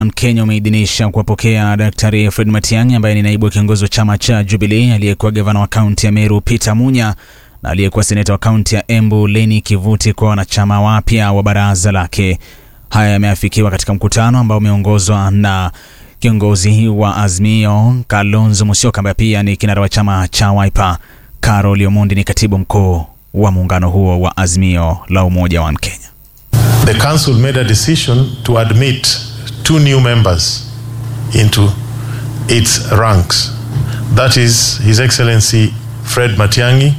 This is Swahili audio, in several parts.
Kenya umeidhinisha kuwapokea Daktari Fred Matiang'i ambaye ni naibu wa kiongozi wa chama cha Jubilee, aliyekuwa gavana wa kaunti ya Meru Peter Munya na aliyekuwa seneta wa kaunti ya Embu Leni Kivuti kwa wanachama wapya wa baraza lake. Haya yameafikiwa katika mkutano ambao umeongozwa na kiongozi wa Azimio Kalonzo Musyoka ambaye pia ni kinara wa chama cha Wiper. Carol Omondi ni katibu mkuu wa muungano huo wa Azimio la Umoja wa Kenya. The council made a decision to admit two new members into its ranks. That is His Excellency Fred Matiang'i,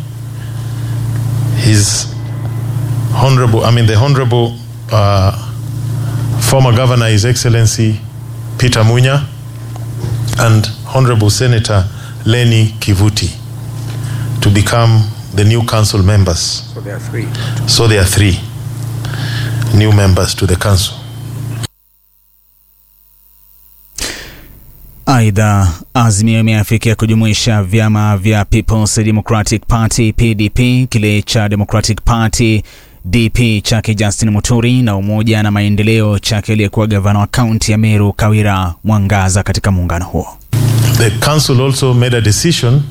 His Honorable, I mean the Honorable uh, former Governor, His Excellency Peter Munya, and Honorable Senator Leni Kivuti to become the new council members. So there are three. So there are three new members to the council. Aidha, Azimio imeafikia kujumuisha vyama vya People's Democratic Party PDP, kile cha Democratic Party DP chake Justin Muturi na Umoja na Maendeleo chake aliyekuwa gavana wa kaunti ya Meru Kawira Mwangaza katika muungano huo. The council also made a decision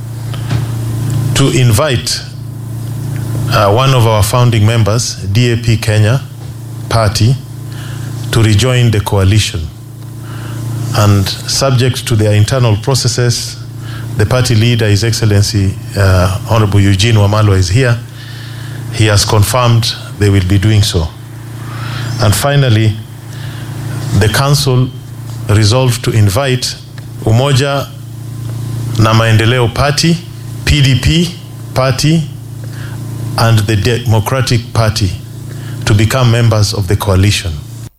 to invite uh, one of our founding members, DAP Kenya Party, to rejoin the coalition. And subject to their internal processes, the party leader, His Excellency uh, Honorable Eugene Wamalo, is here. He has confirmed they will be doing so. And finally, the council resolved to invite Umoja na Maendeleo Party, PDP Party, and the Democratic Party to become members of the coalition.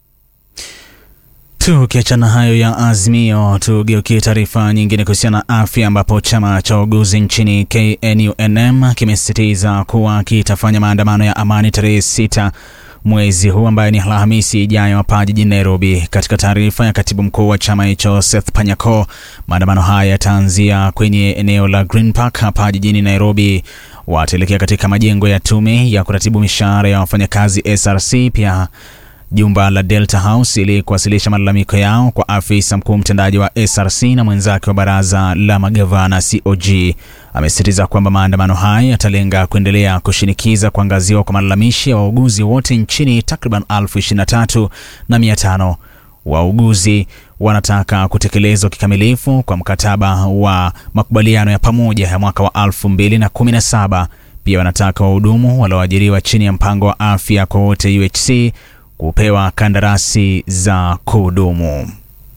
Tukiachana hayo ya Azimio, tugeukie taarifa nyingine kuhusiana na afya, ambapo chama cha wauguzi nchini KNUNM kimesisitiza kuwa kitafanya maandamano ya amani tarehe sita mwezi huu ambaye ni Alhamisi ijayo hapa jijini Nairobi. Katika taarifa ya katibu mkuu wa chama hicho Seth Panyako, maandamano haya yataanzia kwenye eneo la Green Park hapa jijini Nairobi. Wataelekea katika majengo ya tume ya kuratibu mishahara ya wafanyakazi SRC, pia jumba la Delta House ili kuwasilisha malalamiko yao kwa afisa mkuu mtendaji wa SRC na mwenzake wa baraza la magavana COG. Amesisitiza kwamba maandamano haya yatalenga kuendelea kushinikiza kuangaziwa kwa malalamishi ya wauguzi wote nchini, takriban elfu ishirini na tatu na mia tano. Wauguzi wanataka kutekelezwa kikamilifu kwa mkataba wa makubaliano ya pamoja ya mwaka wa elfu mbili na kumi na saba. Pia wanataka wahudumu walioajiriwa chini ya mpango wa afya kwa wote UHC kupewa kandarasi za kudumu.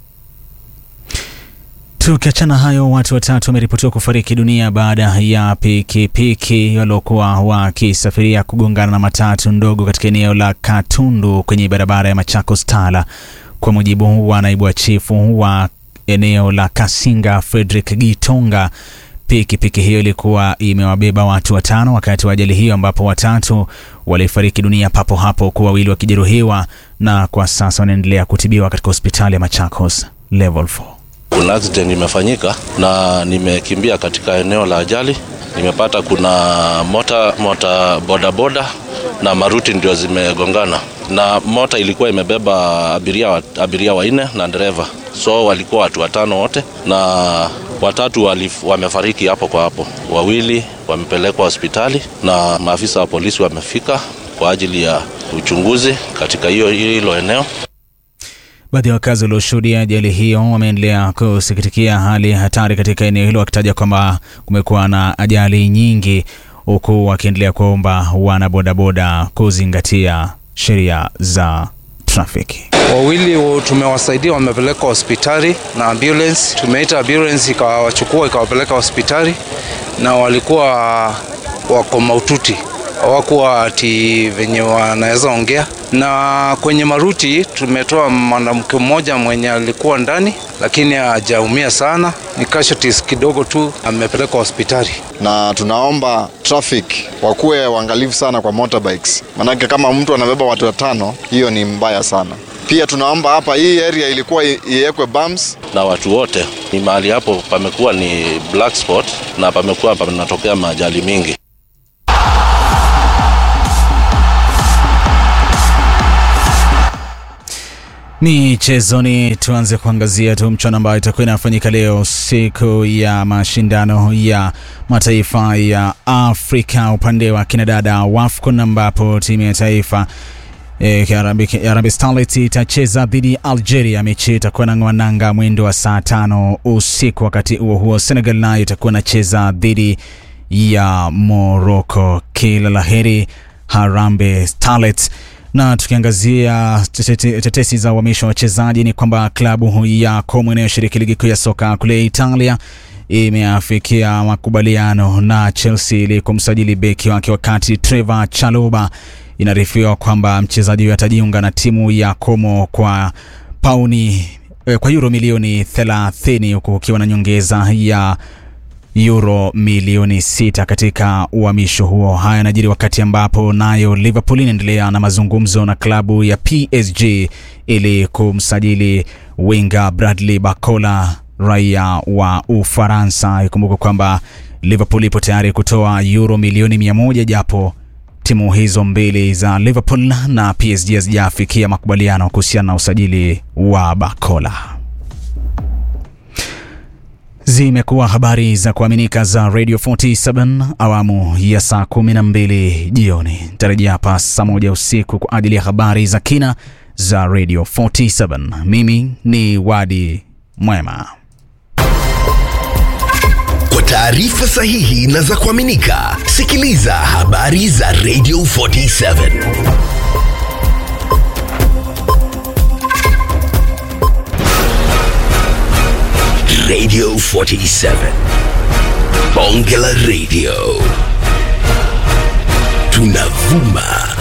Tukiachana hayo, watu watatu wameripotiwa kufariki dunia baada ya pikipiki waliokuwa wakisafiria kugongana na matatu ndogo katika eneo la Katundu kwenye barabara ya Machakos Tala. Kwa mujibu wa naibu wa chifu wa eneo la Kasinga Frederick Gitonga, pikipiki hiyo ilikuwa imewabeba watu watano wakati wa ajali hiyo, ambapo watatu walifariki dunia papo hapo, huku wawili wakijeruhiwa na kwa sasa wanaendelea kutibiwa katika hospitali ya Machakos level 4. Kuna accident imefanyika na nimekimbia katika eneo la ajali. Nimepata kuna mota mota bodaboda na maruti ndio zimegongana, na mota ilikuwa imebeba abiria, wa- abiria wanne na dereva, so walikuwa watu watano wote, na watatu walif, wamefariki hapo kwa hapo, wawili wamepelekwa hospitali na maafisa wa polisi wamefika kwa ajili ya uchunguzi katika hiyo hilo eneo. Baadhi ya wakazi walioshuhudia ajali hiyo wameendelea kusikitikia hali ya hatari katika eneo hilo, wakitaja kwamba kumekuwa na ajali nyingi, huku wakiendelea kuomba wana bodaboda kuzingatia sheria za trafiki. Wawili wa- tumewasaidia, wamepelekwa hospitali na ambulance. Tumeita ambulance ikawachukua ikawapeleka hospitali, na walikuwa wako maututi, hawakuwa ati venye wanaweza ongea. Na kwenye maruti tumetoa mwanamke mmoja mwenye alikuwa ndani, lakini hajaumia sana, ni casualties kidogo tu, amepelekwa hospitali. na tunaomba traffic wakuwe waangalifu sana kwa motorbikes, manake kama mtu anabeba watu watano, hiyo ni mbaya sana. Pia tunaomba hapa, hii area ilikuwa i- iwekwe bumps na watu wote. Ni mahali hapo pamekuwa ni black spot na pamekuwa panatokea maajali mingi. Michezoni, tuanze kuangazia tu mchuano ambayo itakuwa inafanyika leo siku ya mashindano ya mataifa ya Afrika upande wa kinadada WAFCON, ambapo timu ya taifa e, Harambee Starlets itacheza dhidi ya Algeria. Mechi itakuwa na ngwananga mwendo wa saa tano usiku. Wakati huo huo, Senegal nayo itakuwa inacheza dhidi ya Morocco. Kila laheri Harambee Starlets na tukiangazia tetesi za uhamisho wa wachezaji ni kwamba klabu ya Como inayoshiriki ligi kuu ya soka kule Italia imeafikia makubaliano na Chelsea ili kumsajili beki wake, wakati Trevor Chalobah inaarifiwa kwamba mchezaji huyo atajiunga na timu ya Como kwa pauni kwa euro milioni 30 huku ukiwa na nyongeza ya euro milioni sita katika uhamisho huo. Haya yanajiri wakati ambapo nayo Liverpool inaendelea na mazungumzo na klabu ya PSG ili kumsajili winga Bradley Barcola raia wa Ufaransa. Ikumbuka kwamba Liverpool ipo tayari kutoa euro milioni mia moja japo timu hizo mbili za Liverpool na PSG hazijafikia makubaliano kuhusiana na usajili wa Barcola. Zimekuwa habari za kuaminika za Radio 47 awamu ya saa 12 jioni. Tarajia hapa saa moja usiku kwa ajili ya habari za kina za Radio 47. Mimi ni Wadi Mwema. Kwa taarifa sahihi na za kuaminika, sikiliza habari za Radio 47. Radio 47. Bonge la Radio. Tunavuma